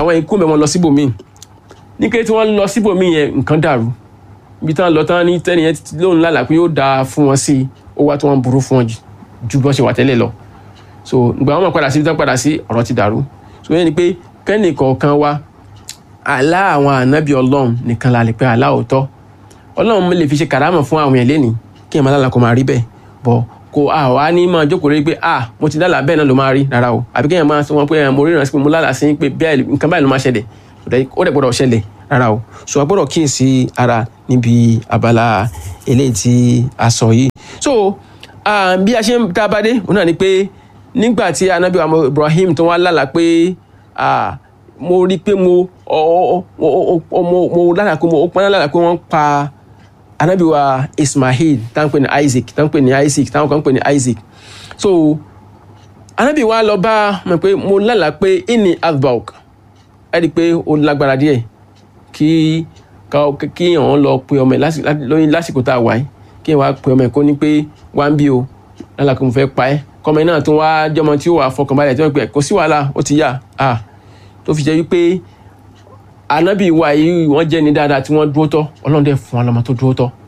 àwọn ikú mẹ́ wọn lọ síbòmíì ní kété tí wọ́n lọ síbòmíì yẹn nǹkan dàrú ibi táwọn lọ tán ní tẹ́ni yẹn lóun lálàá pé yóò dáa fún wọn sí i ó wá tí wọ́n burú fún wọn ju bọ́n ṣe wà tẹ́lẹ̀ lọ so ìgbà wọn padà sí ibi tán padà sí ọ̀rọ̀ ti dàrú so yẹn ni pé kẹ́nì kọ̀ọ̀kan wa àlá àwọn ànábì ọlọ́run nìkan la lè pé àlá òótọ́ ọlọ́run lè fi ṣe kàrámọ̀ fún àwọn yẹn lénìí kí ẹ̀ máa lálàá kó máa rí bẹ́ẹ̀ bọ̀ kò àwa ní máa jókòó rí pé ah mo ti lálàá bẹ́ẹ̀ náà ló máa rí rárá o àbí kéèyàn máa sọ wọn pé mo ríran sí pé mo lálàá sí pé bẹ́ẹ̀ nǹkan báyìí ló máa ṣẹlẹ̀ ó dẹ̀ gbọ́dọ̀ ṣẹlẹ̀ rárá o so a gbọ́dọ̀ kíyèsí ara níbi abala eléyìí tí a sọ yìí so bí a ṣe ń tá a bá dé òun náà ni pé nígbà tí anabi wa Ibrahim tó wá lálàá pé mo rí pé mo mo lálàá pé mo ó pọn lálàá pé wọ́n pa anabi wa Ismail táwọn pè ní Isaac táwọn pè ní Isaac táwọn kan pè ní Isaac so anabi wa lọ bá mọ̀ pé mo lálàá pé inni adbauk ẹ rí i pé ó lágbára díẹ̀ kí kí àwọn lọ pe ọmọ ẹ lásìkò tá a wà yìí kí ẹ wá pe ọmọ ẹ kó ní pé wá ń bí o lálàá kó mo fẹ́ pa ẹ́ kọ́mọ náà tó wá jọmọ tí ó wà fọkànbalẹ̀ tí wọ́n pè kò sí wàhálà ó ti yá a tó fi jẹ́ wípé anabi wa yìí wọ́n jẹ́ ni dáadáa tí wọ́n dúró tọ́ ọlọ́run dẹ̀ fún ọlọ́mọ tó dúró tọ́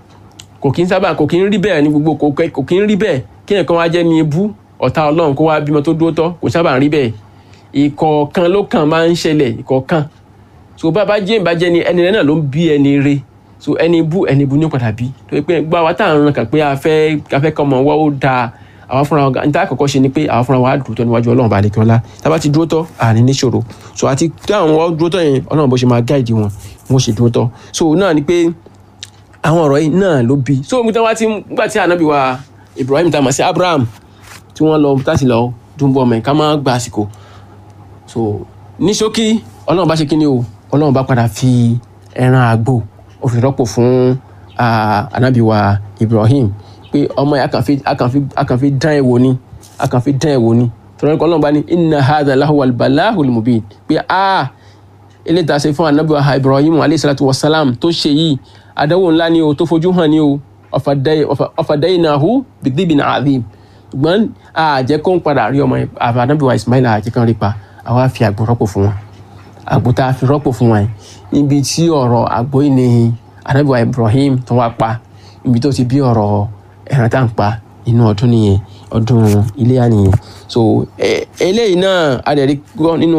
kò kí ń sábà kò kí ń rí bẹ́ẹ̀ ní gbogbo kò kí ń rí bẹ́ẹ̀ kí ẹ̀kan wá jẹ́ ni ebú ọ̀tá ọlọ́run kó wá bímọ tó dúró tọ́ kò sábà ń rí bẹ́ẹ̀ ìkọ̀ọ̀kan ló kàn máa ń ṣẹlẹ̀ ìkọ̀ọ̀kan so bá bá jẹ́ ìbàjẹ́ ni ẹni rẹ náà ló ń bí ẹni re so ẹni bú ẹni bú ní padà bí tó yẹ pé gbá wa tá à ń ràn kàn pé a fẹ́ a fẹ́ kọ́ ọmọ wa ó dáa àwa fúnra wa níta àkọ́kọ́ ṣe ni pé àwa fúnra wa á dúró tọ́ níwájú ọlọ́run bá lè kí ọlá tá a bá ti dúró tọ́ àní níṣòro so àti tí àwọn wa dúró tọ́ yẹn ọlọ́run bó ṣe máa gáìdì wọn wọ́n ṣe dúró tọ́ so náà ni pé àwọn ọ̀rọ̀ yìí náà ló bí so nígbà tí wọ́n ti nígbà tí ànábì wa Ibrahim tá a mọ̀ sí Abraham tí wọ́n lọ láti lọ dúnbọ̀ mẹ́ ká má gba àsìkò so ní ṣókí ọlọ́run bá ṣe kí ni o ọlọ́run bá padà fi ẹran àgbò ó fi rọ́pò fún ànábì wa Ibrahim pé ọmọ yẹn akàn fi dán ẹ̀ wò ni akàn fi dán ẹ̀ wò ni tọ́lá nípa ọlọ́run bá ní inna hadha lahu al-balahul mubin pé a eléyìí tá a ṣe fún ànábì wa Ibrahim alayhi salatu wa salam tó ṣe yìí àdánwò ńlá ni o tó fojú hàn ni o ọ̀fàdáyìnahu bidibin azim ṣùgbọ́n àjẹ́ kó ń padà rí ọmọ ànábì wa Ismail àjẹ́ kan rí pa àwa fi àgbò rọ́pò fún wọn àgbò tá a fi rọ́pò fún wọn níbi tí ọ̀rọ̀ àgbò yìí ni ànábì wa Ibrahim tó wá pa níbi tó ti bí ọ̀rọ̀ ẹran tá à ń pa inú ọdún nìyẹn ọdún iléyà nìyẹn so eléyìí náà a lè rí gbọ́ nínú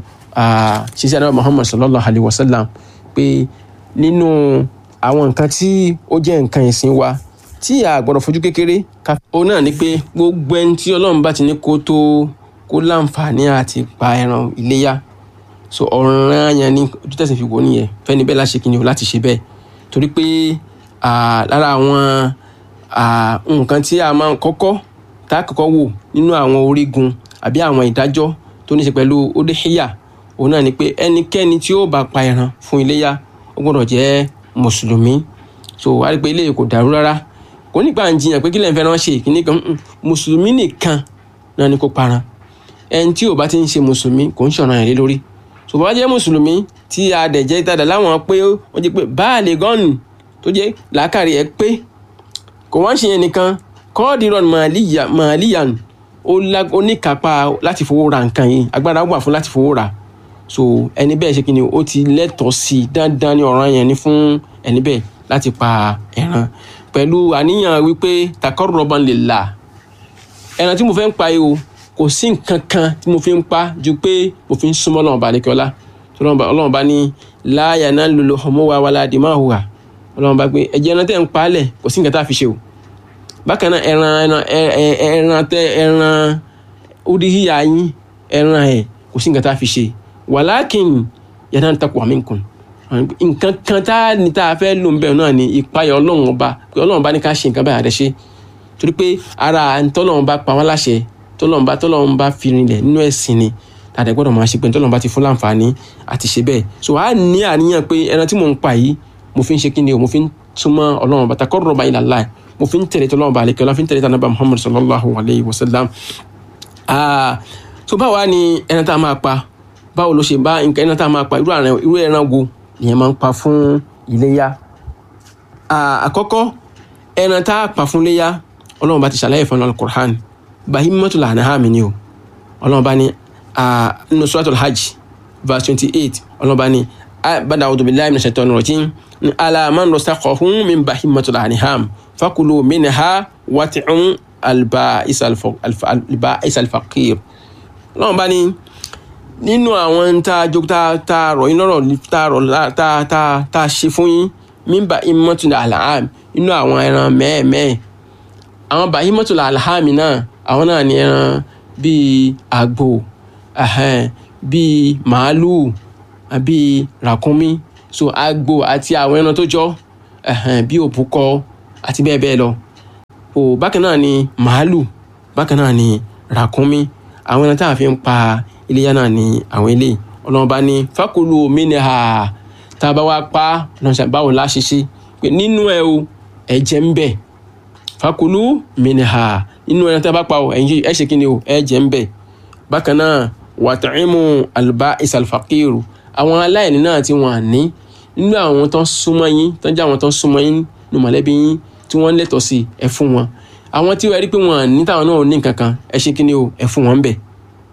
ṣíṣe ànábì Muhammad sallallahu alayhi wa sallam pé nínú àwọn nǹkan tí ó jẹ́ nǹkan ìsìn wa tí a gbọ́dọ̀ fojú kékeré ká. òun náà ni pé gbogbo ẹni tí ọlọ́run bá ti ní kó tó kó láǹfààní àti pa ẹran iléyà so ọ̀ràn yẹn ni ojú tẹ̀sán fi wò nìyẹn fẹ́ni bẹ́ẹ̀ láṣẹ kìnìún láti ṣe bẹ́ẹ̀ torí pé lára àwọn nǹkan tí a máa ń kọ́kọ́ tá a kọ́kọ́ wò nínú àwọn orígun àbí àwọn ìdájọ́ tó ní ṣe pẹ̀lú odehia òun náà ni pé ẹnikẹ́ni tí ó bá pa ẹran fún iléyà ó gbọ́dọ̀ jẹ́ mùsùlùmí so wá rí pé eléyìí kò dàrú rárá kò nípa ń jiyàn pé kí lẹ́yìn fẹ́ràn ṣe kíní kan mùsùlùmí nìkan náà ni kò paran ẹni tí ò bá ti ń ṣe mùsùlùmí kò ń ṣọ̀ràn yẹn lé lórí so bá jẹ́ mùsùlùmí tí a dẹ̀ jẹ́ ìtajà láwọn pé ó jẹ́ pé báàlì gọ́ọ̀nù tó jẹ́ làákàrí ẹ pé kò wá ń ṣe yẹn nìkan kọ́ọ̀dìrán màálíyàn ó níkápá láti fowó ra nǹkan yìí agbára wà fún láti fowó ra so ẹni bẹ́ẹ̀ ṣe kí ni ó ti lẹ́tọ̀ọ́ sí i dandan ní ọ̀ràn yẹn ni fún ẹni bẹ́ẹ̀ láti pa ẹran pẹ̀lú àníyàn wípé takọ́rọ̀bọ̀n lè là ẹran tí mo fẹ́ ń pa yìí o kò sí nǹkan kan tí mo fi ń pa ju pé mo fi ń súnmọ́ Ọlọ́run bá lẹ́kẹ́ọ́lá Ọlọ́run bá ní láàyà náà lolo ọmọ wa wàlá àdìmọ́ àhùwà Ọlọ́run bá pé ẹ̀jẹ̀ ẹran tẹ́ ń pa á lẹ̀ kò sí nǹkan tá a fi ṣe o bákan náà ẹran ẹran ẹran tẹ ẹran oríhìyà yín ẹran ẹ̀ kò sí nǹkan tá a fi ṣe wàlákìn yàtọ̀ ní takò àmì nǹkan nǹkan kan tá a ní tá a fẹ́ lò ń bẹ̀rù náà ni ìpayà ọlọ́run ọba pé ọlọ́run bá ní ká ṣe nǹkan báyà rẹ̀ ṣe torí pé ara tọ́lọ́run bá pa wọ́n láṣẹ tọ́lọ́run bá tọ́lọ́run bá fi rinlẹ̀ nínú ẹ̀sìn ni tàdé gbọ́dọ̀ máa ṣe pé tọ́lọ́run bá ti fún láǹfààní àti ṣe bẹ́ẹ̀ so a ní àníyàn pé ẹran tí mò ń pa yìí mo fi ń ṣe kí ni o mo fi ń súnmọ́ ọlọ́run bá taqarruba ila Allah mo fi ń tẹ̀lé tọ́lọ́run bá àlekẹ́ ọlá fi ń tẹ̀lé tànàbà Muhammad sallallahu alayhi wa sallam so báwa ni ẹran tá a máa pa báwo ló ṣe bá nǹkan ẹran tá a máa pa irú àrùn irú ẹran wo ìyẹn máa ń pa fún iléyá àkọ́kọ́ ẹran tá a pa fún iléyá ọlọ́run bá ti ṣàlàyé fún al-Qur'an bahimatul an'am ni o ọlọ́run bá ní nínú suratul hajj verse twenty eight ọlọ́ba ni bàdà a'udhu billahi minash shaitani rajim ní ala man razaqahum min bahimatil an'am fakulu minha wat'um alba'is alfaqir ọlọ́run bá ní nínú àwọn tá a jog tá tá a rọ̀ yín lọ́rọ̀ tá a rọ̀ tá a tá a tá a ṣe fún yín min bahimatil an'am nínú àwọn ẹran mẹ́ẹ̀mẹ́ẹ̀ àwọn bahimatul alhami náà àwọn náà ní ẹran bíi àgbò bíi màálùú bíi ràkúnmí so àgbò àti àwọn ẹran tó jọ bíi òbúkọ àti bẹ́ẹ̀ bẹ́ẹ̀ lọ o bákan náà ni màálùú bákan náà ni ràkúnmí àwọn ẹran tá a fi ń pa iléyà náà ni àwọn eléyìí ọlọ́run bá ní fákòlù minha tá a bá wá pa báwo la ṣe ṣe pé nínú ẹ o ẹ̀jẹ̀ ń bẹ fakulu minha inú ẹran tí a bá pa ọ ẹyin ẹ ṣe kí ni o ẹ jẹ ń bẹ bákan náà wàtàímù alba'is alfaqiru àwọn aláìní náà tí wọn ní nínú àwọn tó ń súnmọ́ yín tó ń jẹ́ àwọn tó ń súnmọ́ yín ní mọ̀lẹ́bí yín tí wọ́n lẹ́tọ̀ọ́ sí ẹ fún wọn àwọn tí wọ́n rí pé wọn ní táwọn náà ní nǹkan kan ẹ ṣe kí ni o ẹ fún wọn bẹ̀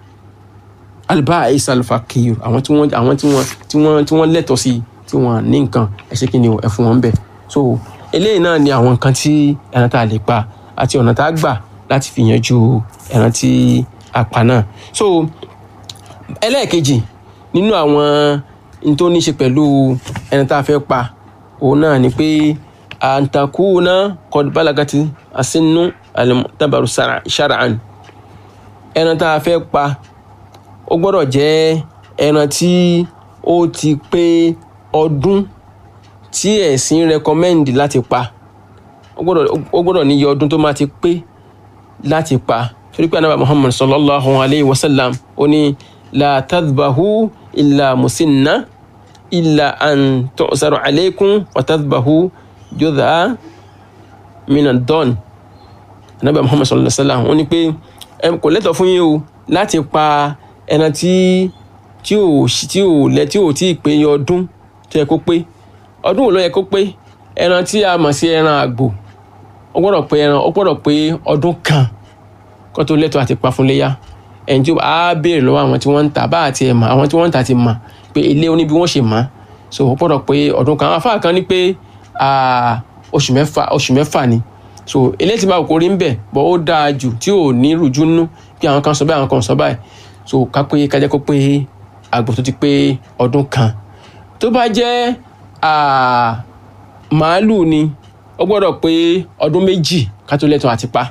alba'is alfaqiru àwọn tí wọ́n àwọn tí wọ́n tí wọ́n tí wọ́n lẹ́tọ̀ọ́ sí tí wọ́n ní nǹkan ẹ ṣe kí ni o ẹ fún wọn bẹ̀ so eléyìí náà ni àwọn nǹkan tí ẹran tá a lè pa àti ọ̀nà tá a gbà láti fi yanjú ẹran tí a pa náà so ẹlẹ́ẹ̀kejì nínú àwọn n tó ní ṣe pẹ̀lú ẹran tá a fẹ́ pa òun náà ni pé àǹtakùnà kọdùbálàgàtì àsínú àlùmọ́tàbàrù ṣàràn ẹran tá a fẹ́ pa ó gbọ́dọ̀ jẹ́ ẹran tí ó ti pé ọdún tí ẹ̀sìn rẹkọmẹ́ndì láti pa ó gbọ́dọ̀ ó gbọ́dọ̀ níye ọdún tó máa ti pé láti pa torí pé anábà muhammad sallallahu alayhi wa sallam ó ní la tadbahu illa musinna illa an tu'saru alaykum wa tadbahu judha minan don anábà muhammad sallallahu alayhi wa sallam ó ní pé ẹ kò lẹ́tọ̀ fún yín o láti pa ẹran tí tí ò tí ò lẹ tí ò tí ì pé ọdún tó yẹ kó pé ọdún wo ló yẹ kó pé ẹran tí a mọ̀ sí ẹran àgbò ó gbọ́dọ̀ pé ẹran ó gbọ́dọ̀ pé ọdún kan kó tó lẹ́tọ̀ọ́ àti pa fún léyà ẹni tí a béèrè lọ́wọ́ àwọn tí wọ́n ń tà bá àti ẹ̀ mọ̀ àwọn tí wọ́n ń tà ti mọ̀ pé ilé oníbi wọ́n ṣe mọ̀ so ó gbọ́dọ̀ pé ọdún kan àwọn afáà kan ní pé oṣù mẹ́fà oṣù mẹ́fà ni so eléyìí tí bá kò rí ń bẹ̀ bọ́ ó dáa jù tí ò ní rújú nú bí àwọn kan sọ báyìí àwọn kan sọ báyìí so ká pé kájẹ́ kó pé àgbò tó ti pé ọdún kan tó bá jẹ́ màálù ni ó gbọ́dọ̀ pé ọdún méjì ká tó lẹ́tọ̀ọ́ àti pa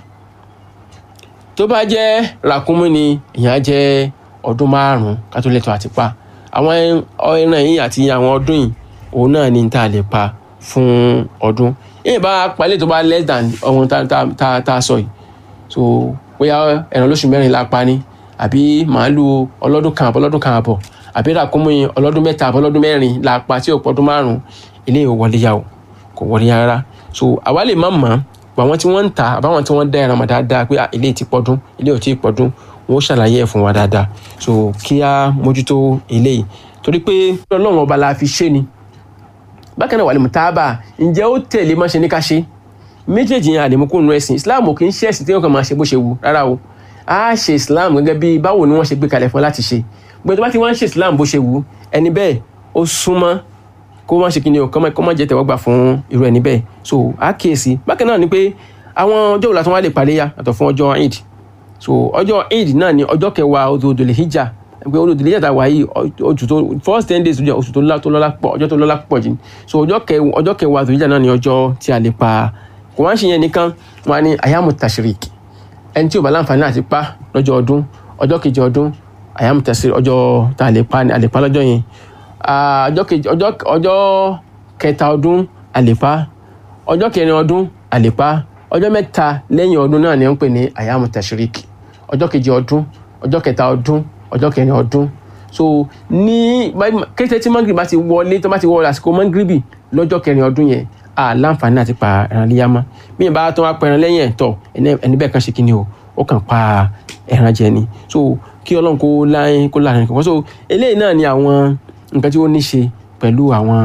tó bá jẹ́ ràkúnmí ni ìyẹn á jẹ́ ọdún márùn-ún ká tó lẹ́tọ̀ọ́ àti pa àwọn ẹran yìí àti àwọn ọdún yìí òun náà ni tá a lè pa fún ọdún èyí bá palẹ̀ tó bá less than ọ̀hún tá tá tá a sọ yìí so bóyá ẹran lóṣù mẹ́rin la pa ni àbí màálù ọlọ́dún kan àbọ̀ ọlọ́dún kan àbọ̀ àbí ràkúnmí ọlọ́dún mẹ́ta àbọ̀ ọlọ́dún mẹ́rin la pa tí ò pọ̀ ọdún márùn-ún eléyìí ò wọlé yà o kò wọlé rárá so àwa lè má mọ̀ pé àwọn tí wọ́n ń ta àbáwọn tí wọ́n dá ẹran mọ̀ dáadáa pé eléyìí ti pọ̀dún eléyìí ò tí ì pọ̀dún wọ́n ó ṣàlàyé ẹ̀ fún wa dáadáa so kí á mójútó eléyìí torí pé ọlọ́run ọba la fi ṣe ni bákan náà wà lè mú tábà ǹjẹ́ ó tẹ̀lé má ṣe ní ká ṣe méjèèjì yẹn àlèmú kó nu ẹ̀sìn islam kì í ṣe ẹ̀sìn tí wọ́n kàn máa ṣe bó ṣe wù rárá o a ṣe islam gẹ́gẹ́ bí báwo ni wọ́n ṣe gbé kalẹ̀ fún láti ṣe gbogbo bá ti wọ́n ń ṣe islam bó ṣe wù ẹni bẹ́ẹ̀ ó súnmọ́ kó má ṣe kíni o kó má jẹ́ tẹ̀wọ́gbà fún irú ẹni bẹ́ẹ̀ so a kíyèsí bákan náà ni pé àwọn ọjọ́ òlà tó wá lè paléyà àtọ̀ fún ọjọ́ eid so ọjọ́ eid náà ni ọjọ́ kẹwàá oṣù òdòlè hijja pé olùdílé hijja tá a wà yìí oṣù tó first ten days oṣù tó lọ́lá pọ̀ ọjọ́ tó lọ́lá pọ̀ jù so ọjọ́ kẹwàá oṣù hijja náà ni ọjọ́ tí a lè pa kò wá ń ṣe yẹn nìkan wọn ní ayamu tashrik ẹni tí ò bá láǹfààní àti pa lọ́jọ́ ọdún ọjọ́ kejì ọdún ayamu tashrik ọjọ́ tá a lè pa a lè pa lọ́jọ́ yẹn ọjọ́ kejì ọjọ́ ọjọ́ kẹta ọdún àlèpá ọjọ́ kẹrin ọdún àlèpá ọjọ́ mẹ́ta lẹ́yìn ọdún náà ni wọ́n ń pè ní ayamu tashrik ọjọ́ kejì ọdún ọjọ́ kẹta ọdún ọjọ́ kẹrin ọdún so ní kété tí mangiribi bá ti wọlé tó bá ti wọlé àsìkò mangiribi lọ́jọ́ kẹrin ọdún yẹn a láǹfààní àti pa ẹran léyà mọ́ bí yẹn bá tó wá pa ẹran lẹ́yìn ẹ̀ tọ̀ ẹni bẹ́ẹ̀ kan ṣe kí ni o ó kàn pa ẹran jẹ ni so kí ọlọ́run kó láyé kó láàrin kankan so eléyìí náà ni àwọn nǹkan tí ó ní ṣe pẹ̀lú àwọn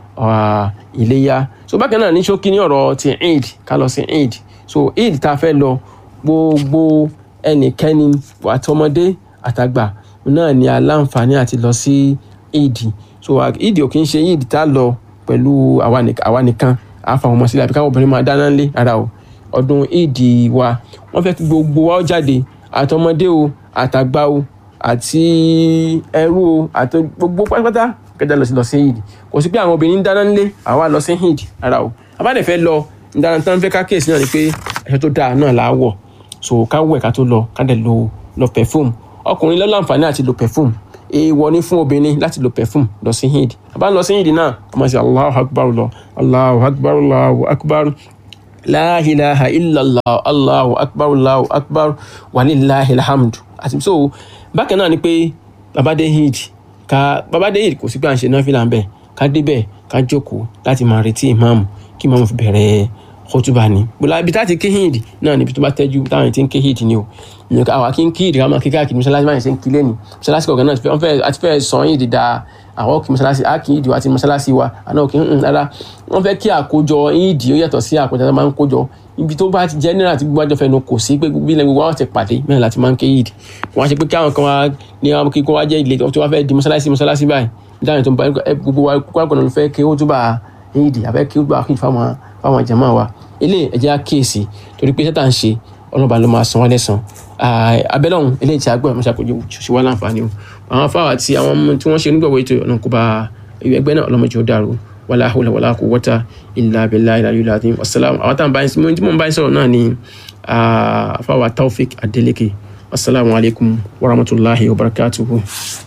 iléyà so bákan náà ní ṣókí ní ọ̀rọ̀ ti eid ká lọ sí eid so eid tá a fẹ́ lọ gbogbo ẹnikẹ́ni àtọmọdé àtàgbà náà ni aláǹfààní àti lọ sí ìdì so ìdì ò kì í ṣe ìdì tá a lọ pẹ̀lú àwa nìkan àfa ọmọ sílẹ̀ àbí káwọn obìnrin máa dáná ńlé ara o ọdún ìdì wa wọ́n fẹ́ kí gbogbo wa ó jáde àtọmọdé o àtàgbà o àti ẹrú o àti gbogbo pátápátá kẹjá lọ sí lọ sí ìdì kò sí pé àwọn obìnrin ń dáná ńlé àwa lọ sí ìdì ara o abáde fẹ́ lọ ìdáná tán fẹ́ ká kíyèsí náà ni pé ẹ̀ṣọ́ tó dáa náà là á wọ̀ so ká wẹ̀ ká tó lọ ká dẹ̀ lo lo perfume ọkùnrin ló láǹfààní àti lo perfume èèwọ̀ ni fún obìnrin láti lo perfume lọ sí hind àbá lọ sí hind náà ọmọ sí allahu akbar lọ allahu akbar allahu akbar la ilaha illallah allahu akbar allahu akbar walillahi alhamdu àti so bákan náà ni pé babade hind ká babade hind kò sí pé à ń ṣe náà fi là ń bẹ̀ ká débẹ̀ ká jókòó láti máa retí ìmáàmù kí ìmáàmù fi bẹ̀rẹ̀ kótóbá ni bùlá ibi táti kí hìndì náà níbi tó bá tẹ́jú táwọn ti ń kí hìndì ni o ìyẹn àwa kí ń kí hìndì ká máa kí káàkiri mọ́ṣáláṣí báyìí ṣe ń kí lẹ́nu mọ́ṣáláṣí kọ̀ọ̀kan náà wọ́n fẹ́ àti fẹ́ sọ hìndì da àwọn kí mọ́ṣáláṣí á kí hìndì wa ti mọ́ṣáláṣí wa àná òkè ń rárá wọ́n fẹ́ kí àkójọ hìndì ó yàtọ̀ sí àkójọ tó máa ń kójọ ibi tó bá ti general ti gbogbo àjọ fẹnu kò sí pé bí ilẹ̀ gbogbo àwọn ti pàdé mẹ́rin láti máa ń kí hìndì wọ́n á ṣe pé kí àwọn kan wá ní àwọn kíkọ́ wá jẹ́ ilé tó wá fẹ́ di mọ́ṣáláṣí mọ́ṣáláṣí báyìí dáhùn tó ń bá gbogbo wa kó ló fẹ́ kí ó túbà hìndì àbẹ́ kí ó túbà hìndì fáwọn fáwọn jàmáà wa ilé ẹ̀jẹ̀ àkíyèsí torí pé sẹ́tà ń ṣe ọlọ́ba ló máa san wọ́n lẹ́sàn abẹ́lọ́hún eléyìí tí a gbọ́ àmọ́ṣà kò jẹ́ ṣe wá láǹfààní o àwọn afáwà àti àwọn ọmọ tí wọ́n ṣe nígbàgbọ́ ètò ọ̀nà kó bá ẹgbẹ́ náà ọlọ́mọdé ó dàrú wàlá hawla wàlá quwwata illa billahi al-aliyyil azim wasalaamu àwọn táwọn báyìí tí mo ń báyìí sọ̀rọ̀ náà ni afáwà taofik adeleke wasalaamu alaykum wa rahmatulahi wa barakatuhu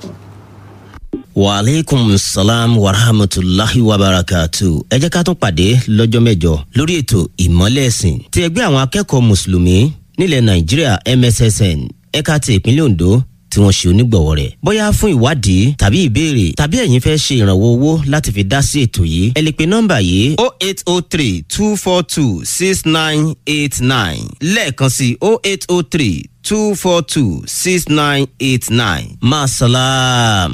waaleykum salaam wa rahmatulahi wa barakatu. ẹ jẹ́ ká tún pàdé lọ́jọ́ mẹ́jọ lórí ètò ìmọ́lẹ̀ ẹ̀sìn ti ẹgbẹ́ àwọn akẹ́kọ̀ọ́ mùsùlùmí nílẹ̀ nàìjíríà mssn ẹ̀ka ti ìpínlẹ̀ ondo tí wọ́n ṣe onígbọ̀wọ́ rẹ̀. bóyá fún ìwádìí tàbí ìbéèrè tàbí ẹ̀yin fẹ́ ṣe ìrànwọ́ owó láti fi dá sí ètò yìí ẹ lè pe nọ́mbà yìí o eight o three two four two six nine eight nine lẹ́ẹ̀kan sí o eight o three two four two six nine eight nine maasalaam.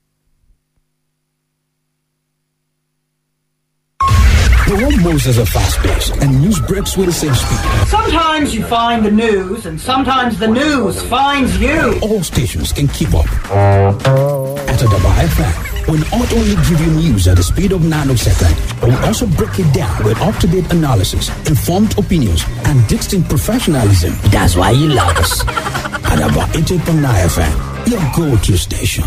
The world moves at a fast pace, and news breaks with the same speed. Sometimes you find the news, and sometimes the news finds you. All stations can keep up. At Adaba FM, we'll not only give you news at the speed of nanosecond, but we'll also break it down with up-to-date analysis, informed opinions, and distinct professionalism. That's why you love us. Adaba 88.9 FM, your go-to station.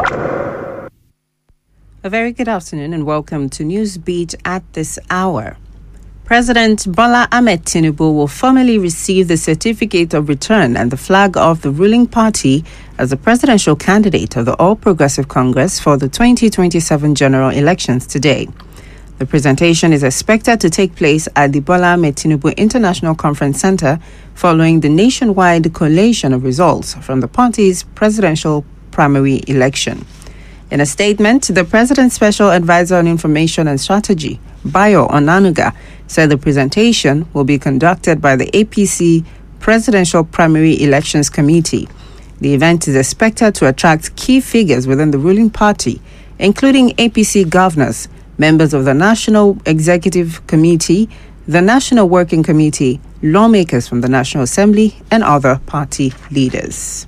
A very good afternoon and welcome to Newsbeat at this hour. President Bola Ahmed Tinubu will formally receive the certificate of return and the flag of the ruling party as the presidential candidate of the All Progressive Congress for the 2027 general elections today. The presentation is expected to take place at the Bola Ahmed Tinubu International Conference Center following the nationwide collation of results from the party's presidential primary election. In a statement, the President's Special Advisor on Information and Strategy, Bayo Onanuga, said the presentation will be conducted by the APC Presidential Primary Elections Committee. The event is expected to attract key figures within the ruling party, including APC governors, members of the National Executive Committee, the National Working Committee, lawmakers from the National Assembly, and other party leaders.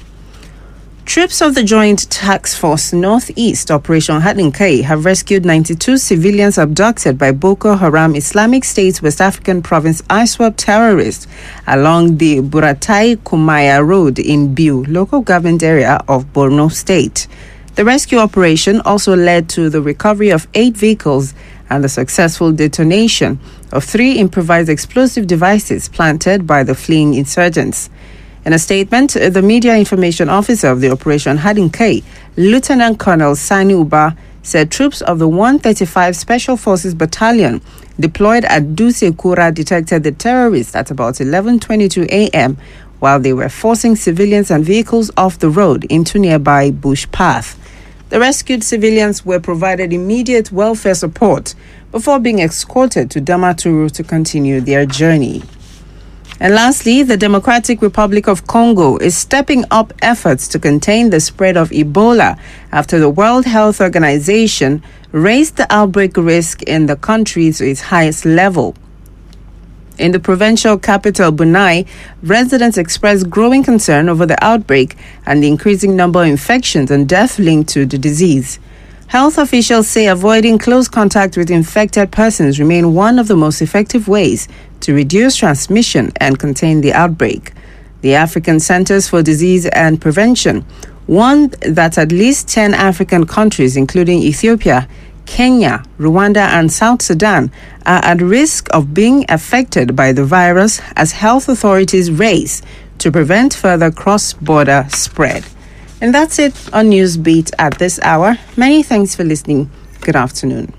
Troops of the Joint Task Force Northeast Operation Hadinkai have rescued 92 civilians abducted by Boko Haram Islamic State's West African province ISWAP terrorists along the Buratai Kumaya Road in Biu, local government area of Borno State. The rescue operation also led to the recovery of eight vehicles and the successful detonation of three improvised explosive devices planted by the fleeing insurgents. In a statement, the media information officer of the operation, Hadin K, Lieutenant Colonel Sani Uba, said troops of the 135 Special Forces Battalion deployed at Duse Kura detected the terrorists at about 11:22 a.m. while they were forcing civilians and vehicles off the road into nearby bush path. The rescued civilians were provided immediate welfare support before being escorted to Damaturu to continue their journey. And lastly, the Democratic Republic of Congo is stepping up efforts to contain the spread of Ebola after the World Health Organization raised the outbreak risk in the country to its highest level. In the provincial capital, Bunai, residents expressed growing concern over the outbreak and the increasing number of infections and death linked to the disease. Health officials say avoiding close contact with infected persons remain one of the most effective ways to reduce transmission and contain the outbreak. The African Centers for Disease and Prevention warned that at least 10 African countries, including Ethiopia, Kenya, Rwanda, and South Sudan, are at risk of being affected by the virus as health authorities race to prevent further cross border spread. And that's it on Newsbeat at this hour. Many thanks for listening. Good afternoon.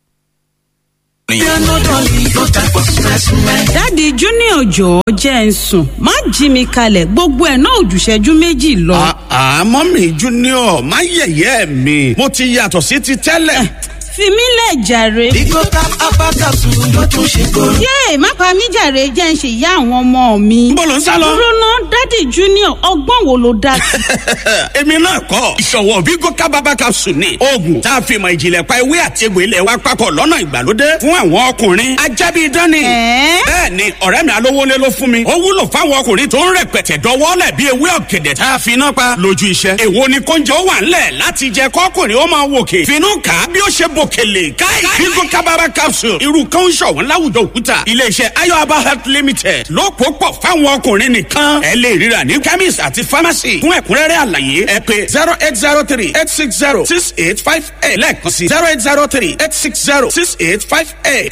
dáàdi junior jọ̀ọ́ jẹ́ ń sùn má jí mi kalẹ̀ gbogbo ẹ̀ náà ò jù ṣẹ́jú méjì lọ. àmọ́ mi junior má yẹ̀yẹ́ mi mo ti yàtọ̀ sí ti tẹ́lẹ̀. fi mí lẹ̀ jàre. Bigo tap apakasu ló tún ṣe kóró. yéè má pa mí jàre jẹ́ ń ṣe ìyá àwọn ọmọ mi. Níbo ló ń sá lọ? dúró ná dáàdi junior ọgbọ́n wo ló dá sí. èmi náà kọ́ ìṣọ̀wọ́ Bigo kábàbà capsule ni oògùn tá a fi mọ ìjìnlẹ̀ pa ewé àti egbò ilẹ̀ wa papọ̀ lọ́nà ìgbàlódé fún àwọn ọkùnrin ajábí dání. Ẹ̀ẹ́? bẹ́ẹ̀ ni ọ̀rẹ́ mi alówólé ló fún mi ó wúlò fáwọn ọkùnrin tó ń rẹpẹtẹ dọwọ́lẹ̀ bí ewé ọ̀gẹ̀dẹ̀ tá a fi iná pa lójú iṣẹ́. èwo ni kóúnjẹ ó wà ńlẹ̀ láti jẹ kọ́kùnrin ó máa wòkè finú kà á bí ó ṣe bòkèlè káì Bigo kábàbà capsule irú kan ń ṣọ̀wọ́n láwùjọ òkúta iléeṣẹ́ ayọ̀aba health limited ló pò pọ̀ fáwọn ọkùnrin nìkan ẹ lè ríra ní chemist àti pharmacy fún ẹ̀kúnrẹ́rẹ́ àlàyé ẹ pé zero eight zero three eight six zero six eight five eight lẹ́ẹ̀kan sí zero eight zero three eight six zero six eight five eight.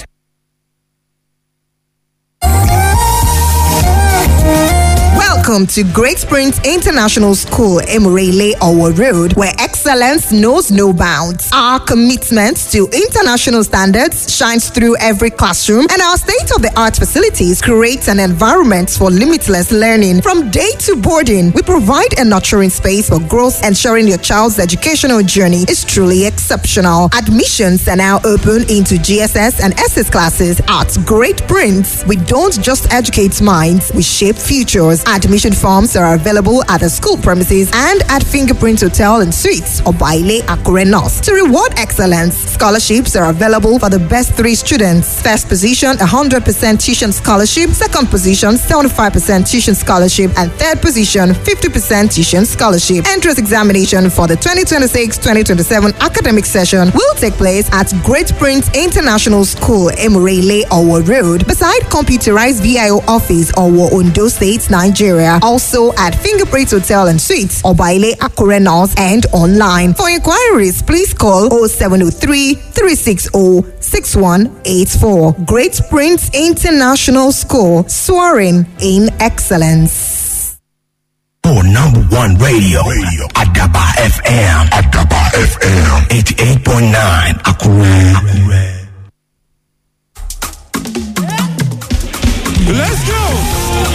Welcome to Great Springs International School, Emirele Owo Road, where excellence knows no bounds. Our commitment to international standards shines through every classroom, and our state of the art facilities create an environment for limitless learning. From day to boarding, we provide a nurturing space for growth, ensuring your child's educational journey is truly exceptional. Admissions are now open into GSS and SS classes at Great Prince. We don't just educate minds, we shape futures. Admission forms are available at the school premises and at Fingerprint Hotel and Suites or Baile Akure North. To reward excellence, scholarships are available for the best three students. First position, 100% tuition scholarship. Second position, 75% tuition scholarship. And third position, 50% tuition scholarship. Entrance examination for the 2026-2027 academic session will take place at Great Prince International School, Emirele, Owo Road, beside computerized VIO office, Owo, Ondo State, Nigeria. Also at Fingerprint Hotel and Suites, Obaile Akure North, and online. For inquiries, please call 0703 360 6184. Great Prince International School, soaring in excellence. For number one radio, radio. Adaba FM. Adaba FM. 88.9 Akure. Akure. Let's go!